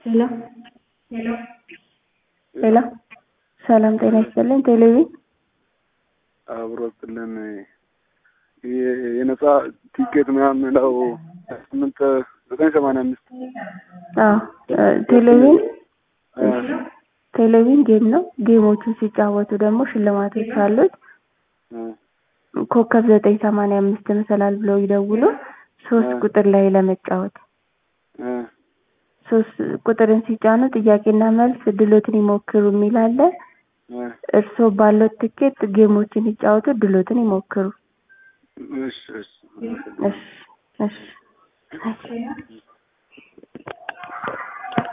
ሄሎ ሄሎ ሰላም ጤና ይስጥልኝ። ቴሌቪዥን አብሮ ስልን የነጻ ቲኬት ምናምን የሚለው ስምንት ዘጠኝ ሰማንያ አምስት አዎ ቴሌቪዥን ቴሌቪዥን ጌም ነው። ጌሞቹን ሲጫወቱ ደግሞ ሽልማቶች አሉት። ኮከብ ዘጠኝ ሰማንያ አምስት መሰላል ብለው ይደውሉ። ሶስት ቁጥር ላይ ለመጫወት ሶስት ቁጥርን ሲጫኑ ጥያቄና መልስ ድሎትን ይሞክሩ የሚል አለ። እርስዎ ባለው ትኬት ጌሞችን ይጫወቱ፣ ድሎትን ይሞክሩ። እሺ እሺ እሺ እሺ